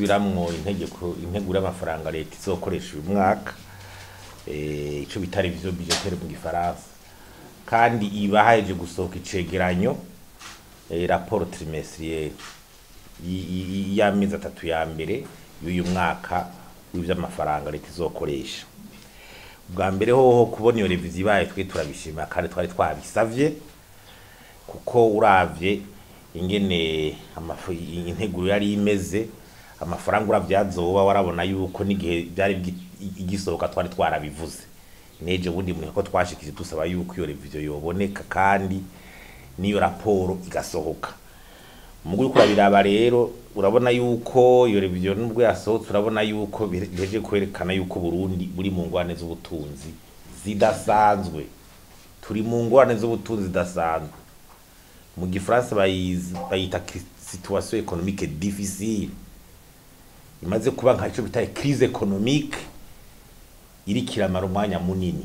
gusubiramwo integeko integuro y'amafaranga leta izokoresha uyu mwaka eh, ico bita revision budgetaire mu gifaransa kandi iba haheje gusohoka icegeranyo eh, rapport trimestrielle y- y- y'amezi atatu ya mbere y'uyu mwaka w'ivy'amafaranga leta izokoresha bwa mbere hoho kubona iyo reviziyo ibaye twe turabishima kandi twari twabisavye kuko uravye ingene amafu- integuro yari imeze amafaranga uravye azoba warabona yuko n'igihe byari bigi- igisohoka twari twarabivuze neje ubundi mwe ko twashikije dusaba yuko iyo reviziyo yoboneka kandi n'iyo raporo igasohoka mugu uriko urabiraba rero urabona yuko iyo reviziyo nubwo yasohotse urabona yuko biheje kwerekana yuko Burundi buri mu ngwane z'ubutunzi zidasanzwe turi mu ngwane z'ubutunzi zidasanzwe mu gifaransa bayizi- bayita cri- situation économique difficile imaze kuba nka ico bita crise économique iriko iramara umwanya munini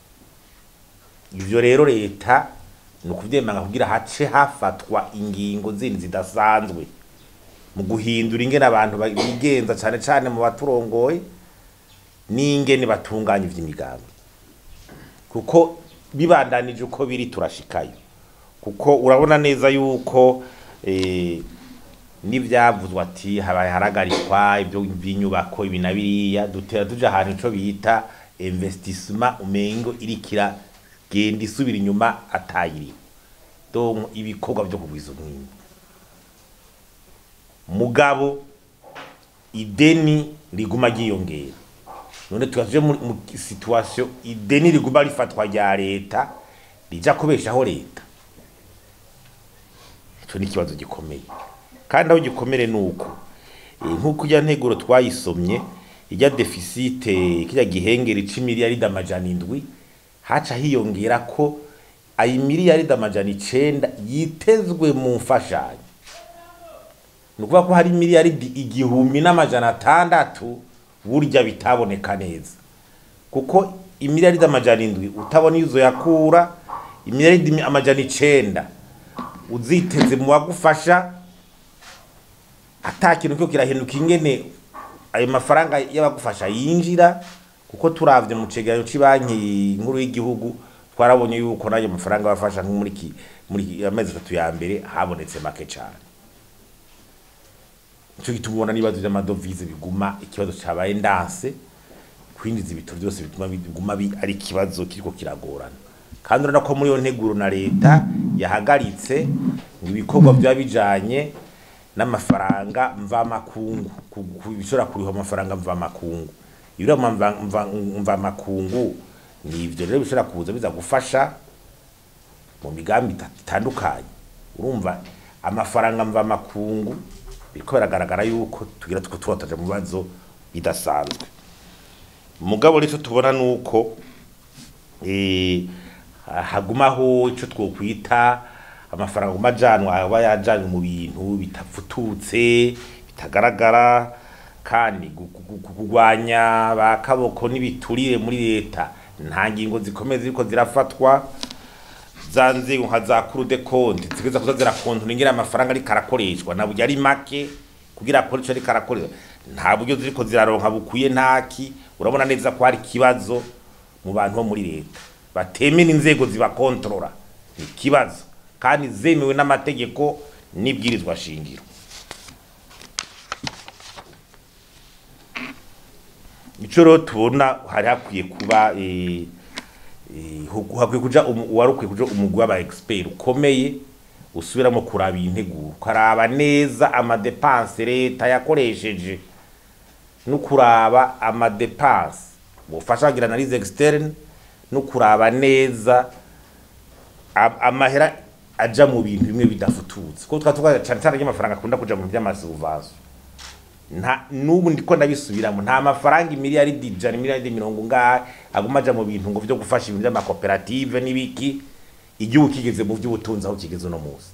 ivyo rero leta ni ukuvyemanga kugira hace hafatwa ingingo zindi zidasanzwe mu guhindura ingene abantu bigenza cane cane mu baturongoye n'ingene batunganya ivy'imigambi kuko bibandanije uko biri turashikayo kuko urabona neza yuko eh, n'ivyavuzwe ati habaye haragarikwa ibyo by'inyubako ibi na biriya dutera tuja ahantu ico bita investissement umengo irikira genda isubira inyuma atayiri donc ibikorwa byo kugwiza umwimbu mugabo ideni riguma ryiyongera none tugaje mu mu situation ideni riguma rifatwa rya leta rija kubeshaho leta ico ni ikibazo gikomeye kandi aho gikomere nuko eh, nk'uko ijya nteguro twayisomye ijya defisite kirya gihengeri c'imiliyaridi amajana indwi haca hiyongera ko ayi miliyaridi amajana icenda yitezwe mu mfashanyo ni ukuvuga ko hari miliyaridi igihumbi n'amajana atandatu burya bitaboneka neza kuko imiliyaridi amajana indwi utabona iyo uzoyakura imiliyaridi amajana icenda uziteze mu bagufasha ata kintu cyo kirahinduka ingene ayo mafaranga y'abagufasha yinjira kuko turavye mu cegeranyo c'banki nkuru y'igihugu twarabonye yuko n'ayo mafaranga bafasha nko muri ki- muri ki- amezi atatu ya mbere habonetse make cane nico gituma ubona n'ibibazo vy'amadovize biguma ikibazo cabaye ndanse kwinjiza ibitoro byose bituma biguma bi- ari ikibazo kiriko kiragorana kandi urabona ko muri iyo nteguro na leta yahagaritse ngo ibikorwa byaba bijanye n'amafaranga mvamakungu ku- ku- bishobora kuriha amafaranga mvamakungu ibiro mva- mva- mvamakungu ni ivyo rero bishobora kuza biza gufasha mu migambi ita- itandukanye urumva amafaranga mvamakungu biriko biragaragara yuko tugira tuko turataje mu bibazo bidasanzwe mugabo rero tubona nuko eh, hagumaho ico twokwita amafaranga aguma ajanwa aba yajanywe mu bintu bitafututse bitagaragara kandi gu- gu- gu- kugwanya ba kaboko n'ibiturire muri leta nta ngingo zikomeye ziriko zirafatwa za nzego nka za kuru de konti zigeza kuza zirakontora ingene amafaranga ariko arakoreshwa na burya ari make kugira akore ico ariko arakoreshwa nta buryo ziriko ziraronka bukwiye ntaki urabona neza ko hari ikibazo mu bantu bo muri leta batemera inzego zibakontorora ni ikibazo kandi zemewe n'amategeko n'ibwirizwa shingiro ico rero tubona hari hakwiye kuba eh, eh, hu- hakwiye kuja umu- wari ukwiye kuja umugwi w'aba expert ukomeye usubiramo kuraba iyi nteguro ukaraba neza amadepanse leta yakoresheje no kuraba amadepanse bufasha kugira analyse externe no kuraba neza am- amahera aja mu bintu bimwe bidafututse kuko twa tuvuga cyane cyane ry'amafaranga akunda kuja mu by'amasuvaso nta nubu ndiko ndabisubiramo nta mafaranga imiliyaridi ijana imiliyaridi mirongo ngahe aguma aja mu bintu ngo vyo gufasha ibintu by'amakoperative n'ibiki igihugu kigeze mu by'ubutunzi aho kigeze uno munsi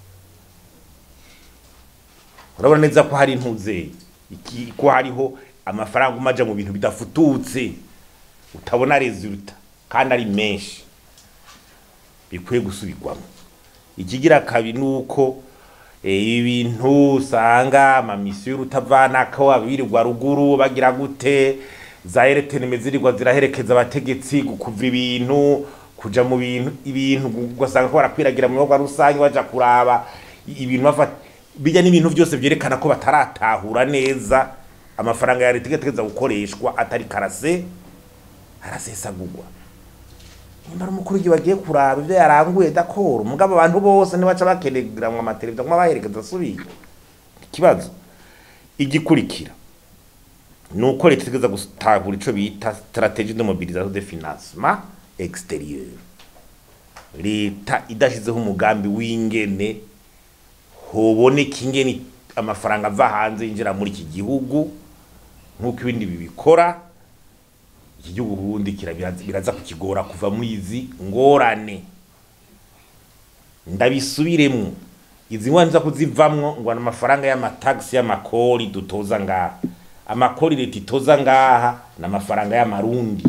urabona neza ko hari intuze iki ko hariho amafaranga aguma aja mu bintu bidafututse utabona resulta kandi ari menshi bikwiye gusubirwamo ikigira kabiri nuko eh, ibintu usanga amamisiyo y'urutavanako abirirwa ruguru bagira gute za ereteneme zirirwa ziraherekeza abategetsi gukuva ibintu kuja mu bintu ibintu ugasanga ko barakwiragira mu bikorwa rusange baja kuraba ibintu bafata bijya n'ibintu byose byerekana ko bataratahura neza amafaranga ya leta igategeza gukoreshwa atari karase arasesagurwa nimba ari umukuru w'igihugu bagiye kuraba ibyo yaranguye dakora umugabo abantu bose ntibaca bakenera mu amateleviziyo ngo baherekeza asubiye ikibazo igikurikira ni uko leta itegeza gutahura ico bita strategie de mobilisation de financement exterieur leta idashizeho umugambi w'ingene hoboneka ingene amafaranga ava hanze yinjira muri iki gihugu nk'uko ibindi bibikora iki gihugu ubundi kirabiraza biraza kukigora kuva muri izi ngorane ndabisubiremwo izi ngorane za kuzivamwo ngo ni amafaranga y'amatagisi y'amakori dutoza ngaha amakori leta itoza ngaha ni amafaranga y'amarundi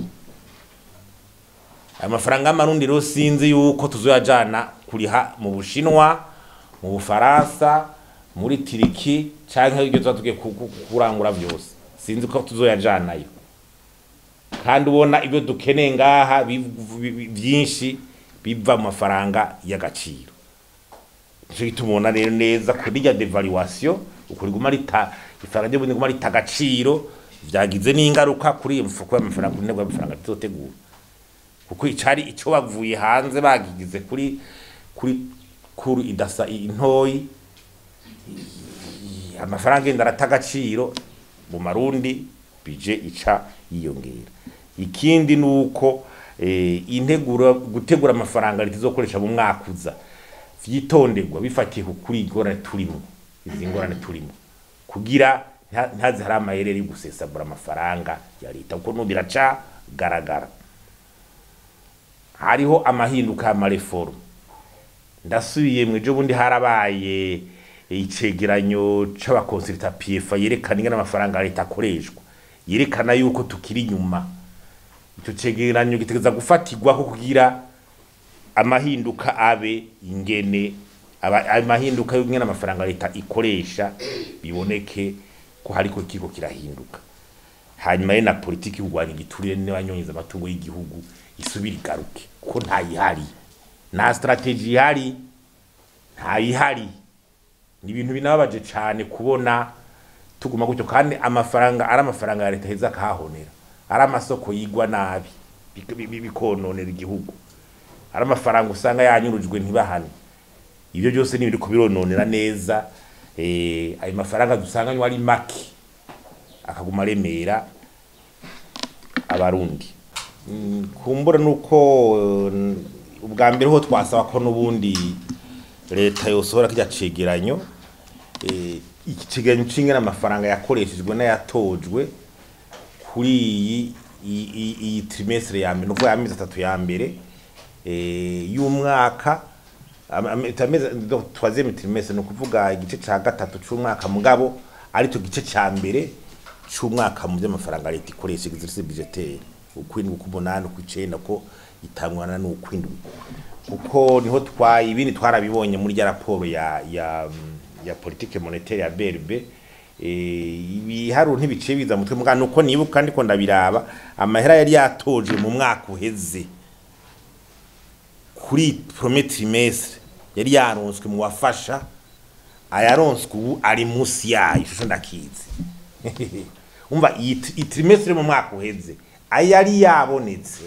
aya mafaranga y'amarundi rero sinzi yuko tuzoyajana kuriha mu bushinwa mu bufaransa muri tiriki canke ibyo tuba tugiye ku- ku- kurangura vyose sinzi ko tuzoyajanayo kandi ubona ibyo dukeneye ngaha biv- bi- bi- vyinshi biva mu mafaranga y'agaciro nico gituma ubona rero neza kuri rya devaluation ukuri guma rita ifaranga ry'ubundi guma rita agaciro vyagize n'ingaruka kuri iyo mfuko y'amafaranga kuri ntego y'amafaranga tuzotegura kuko icari ico bavuye hanze bagigize kuri kuri kuri idasa intoyi i- amafaranga yenda arata agaciro mu marundi bije ica yiyongera ikindi nuko eh, integura gutegura amafaranga leta izokoresha mu mwaka uza vyitonderwa bifatiye ku kuri ingorane turimo izi ngorane turimo kugira nta- ntaze hari amayereri yo gusesagura amafaranga ya leta kuko n'ubu biraca garagara hariho amahinduka y'amareforme ndasubiye mu ejo bundi harabaye icegeranyo c'abakonsulta PFA yerekana ingene amafaranga ya leta akoreshwa yerekana yuko tukiri inyuma ico cegeranyo gitegeza gufatirwako kugira amahinduka abe ingene aba- amahinduka y'ingene amafaranga ya leta ikoresha biboneke ko hariko kiko kirahinduka hanyuma ye na politiki y'urwanya igiturire n'abanyonyeza amatungo y'igihugu isubira igaruke kuko ntayihari nta strategy ihari ntayihari ni ibintu binababaje cane kubona tuguma gutyo kandi amafaranga ari amafaranga ya leta heza akahahonera ari amasoko yigwa nabi bik- bi- bi- bikononera igihugu ari amafaranga usanga yanyurujwe ntibahane ibyo byose ni ibiri kubirononera neza eh, ayo mafaranga dusanga ari make akaguma aremera abarundi Mm, kumbura nuko eh, ubwa mbere ho twasaba ko n'ubundi leta yosohora kirya cegeranyo eh, iki cegeranyo c'ingene amafaranga yakoreshejwe n'ayatojwe kuri iyi iyi- iyi- iyi trimestre ya mbere nukuvuga amezi atatu ya mbere eh, y'umwaka ama- ama- amezi do- troisième trimestre ni ukuvuga igice ca gatatu c'umwaka mugabo aricyo gice ca mbere c'umwaka mu vy'amafaranga leta ikoresha exercice budgetaire ukwindwi uk'umunani ukw'icenda ko itangwana n'ukwindwi kuko niho twa ibindi twarabibonye muri rya raporo ya ya ya politique monétaire ya BRB eh ibiharuro ntibiciye biza mutwe mugana uko nibuka ndiko ndabiraba amahera yari yatoje mu mwaka uheze kuri premier trimestre yari yaronswe mu wafasha ayaronswe ubu ari munsi yayo ishusho ndakizi umva iyi tri- iyi trimestre mu mwaka uheze ayari yabonetse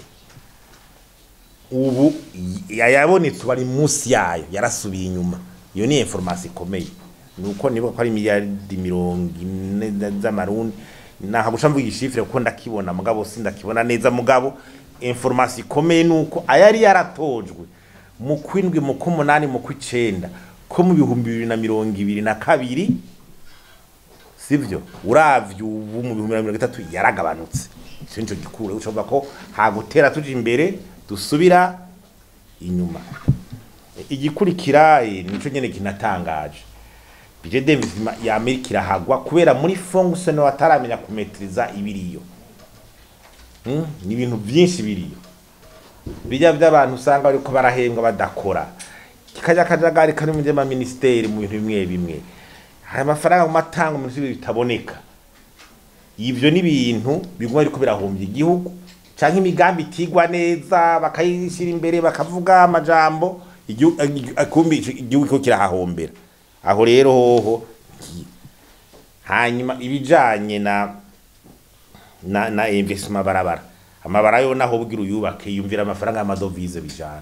ubu y- ayabonetse ubu ari munsi yayo yarasubiye inyuma iyo ni information ikomeye nuko nibuka ko ari miliyardi mirongo ine za- z'amarundi naha guca mvuga igishifire kuko ndakibona mugabo sindakibona neza mugabo information ikomeye nuko ayari yaratojwe mu kwindwi mu k'umunani mu kw'icenda ko mu bihumbi bibiri na mirongo ibiri na kabiri sivyo uravye ubu mu bihumbi na mirongo itatu yaragabanutse ico nico gikuru ushobora ko hagutera tuja imbere dusubira inyuma igikurikira eh, nico nyene kinatangaje budget d'investissement ya Amerika irahagwa kubera muri fonction bataramenya kumetriza ibiriyo hmm? ni ibintu vyinshi biriyo bijya by'abantu usanga bariko barahembwa badakora kikajya akajagari kari mu by'amaministeri mu bintu bimwe bimwe hari amafaranga mu matanga mu bintu bitaboneka ivyo ni ibintu biguma biriko birahombya igihugu canke imigambi itigwa neza bakayishyira imbere bakavuga amajambo igihu- igi- akumbi ico- igihugu kiko kirahahombera aho rero hoho ngi- hanyuma ibijanye na na, na investment barabara amabara yo naho bwira uyubake yumvira amafaranga y'amadovize bijana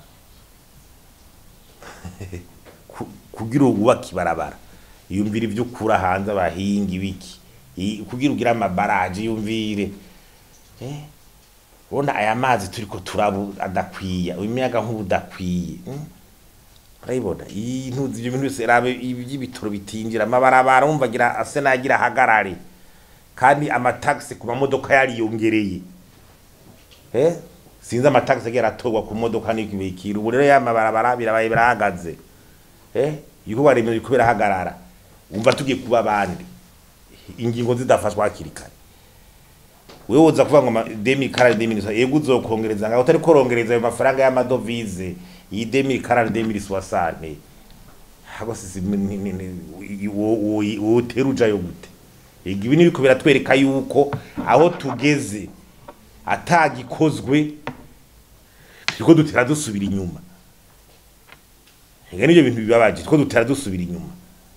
Ku- kugira ububake ibarabara yumvira ibyo ukura hanze abahinga ibiki I- kugira ugire amabaraje yumvire eh ubona aya mazi turiko turabu adakwiye imiyaga nk'ubu udakwiye mm? urabibona intuzi ibyo bintu byose rabe iby'ibitoro bitinjira amabarabara wumva agira ase nagira ahagarare kandi amatagisi ku mamodoka yariyongereye eh sinzi amatagisi agiye aratorwa ku modoka n'ibikira ubu rero ya mabarabara birabaye birahagaze eh ibikorwa remezo biriko birahagarara wumva tugiye kuba abandi ingingo zidafashwa hakiri kare wewe uza kuvuga ngo ma- demi karari demi nisa yego uzokongereza ngaho utari korongereza ayo mafaranga y'amadovize iyi demi karari demi soixante hago sisi ni- ni- ni- wo- wo- wo utera ujayo gute Ega ibi nibiko biratwereka yuko aho tugeze atagikozwe turiko dutera dusubira inyuma ega nivyo bintu bibabaje turiko dutera dusubira inyuma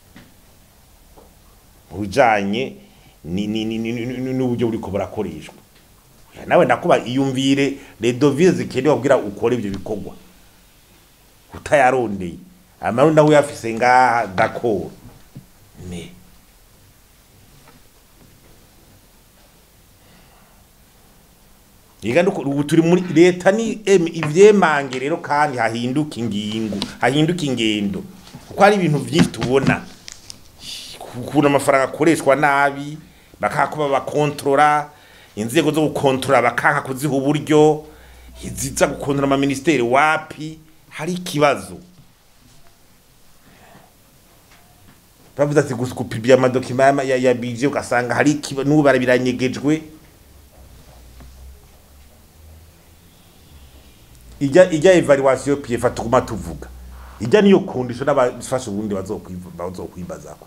ujanye ni- ni- ni- ni- ni- ni- n'uburyo buriko burakoreshwa Oya, nawe ndakuba iyumvire les devises zikenewe kugira ukore ivyo bikorwa utayarondeye amarundi nawe uyafise ngaha d'accord mais Iga nuko ubu turi muri leta ni em, ivyemange rero kandi hahinduka ingingo hahinduka ingendo kuko hari ibintu vyinshi tubona ukuntu amafaranga akoreshwa nabi bakakuba bakontorora inzego zo gukontorora bakanka kuziha uburyo iziza gukontorora amaministeri wapi hari ikibazo bavuze ati gupibya amadokima ya, ya, ya bije ugasanga hari ikibazo n'ubu barabiranyegejwe ijya ijya evaluation PF tuguma tuvuga ijya niyo kundisho n'abafasha ubundi bazokwiba bazokwibazako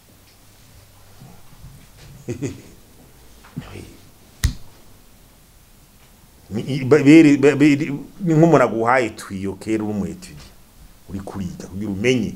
Ni- i- ba- bere- ba- bere- ni nk'umuntu aguhaye twiyo kera uri umwetuye uri kuriga kugira umenye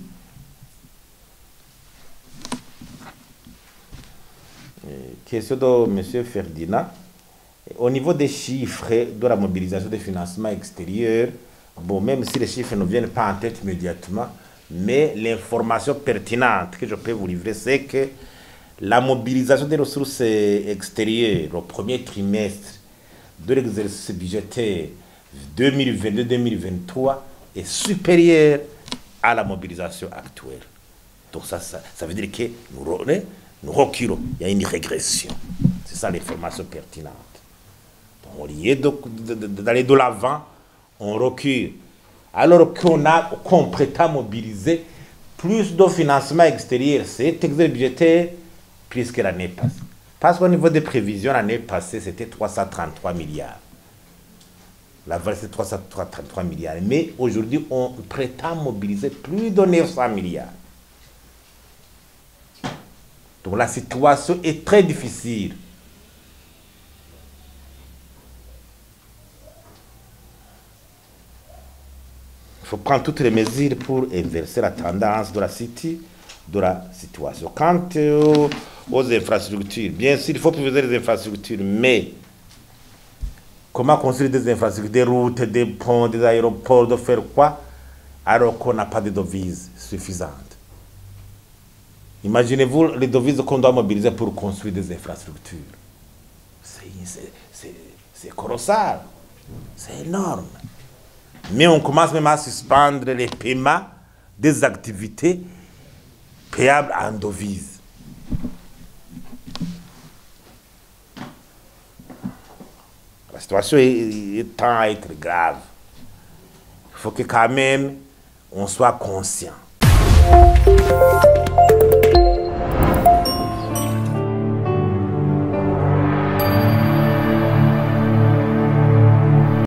Euh, question de monsieur Ferdinand au niveau des chiffres de la mobilisation des financements extérieurs, bon, même si les chiffres ne viennent pas en tête immédiatement, mais l'information pertinente que je peux vous livrer, c'est que la mobilisation des ressources extérieures au premier trimestre de l'exercice budgétaire 2022-2023 est supérieure à la mobilisation actuelle. Donc ça, ça, ça veut dire que nous, re- nous reculons, il y a une régression. C'est ça l'information pertinente. Donc, au lieu de- de- de- d'aller de l'avant, on recule. Alors qu'on a, qu'on prétend mobiliser plus de financement extérieur, cet exercice budgétaire, plus que l'année passée. Parce qu'au niveau des prévisions, l'année passée, c'était 333 milliards. La valeur, c'est 333 milliards. Mais aujourd'hui, on prétend mobiliser plus de 900 milliards. Donc la situation est très difficile. Il faut prendre toutes les mesures pour inverser la tendance de la city, de la situation. Quant aux, aux infrastructures, bien sûr, il faut privilégier les infrastructures, mais comment construire des infrastructures, des routes, des ponts, des aéroports, de faire quoi, alors qu'on n'a pas de devises suffisantes. Imaginez-vous les devises qu'on doit mobiliser pour construire des infrastructures. C'est- C'est c'est- c'est colossal, c'est énorme. Mais on commence même à suspendre les paiements des activités payables en devises. La situation est, est tend à être grave. Il faut que quand même on soit conscient.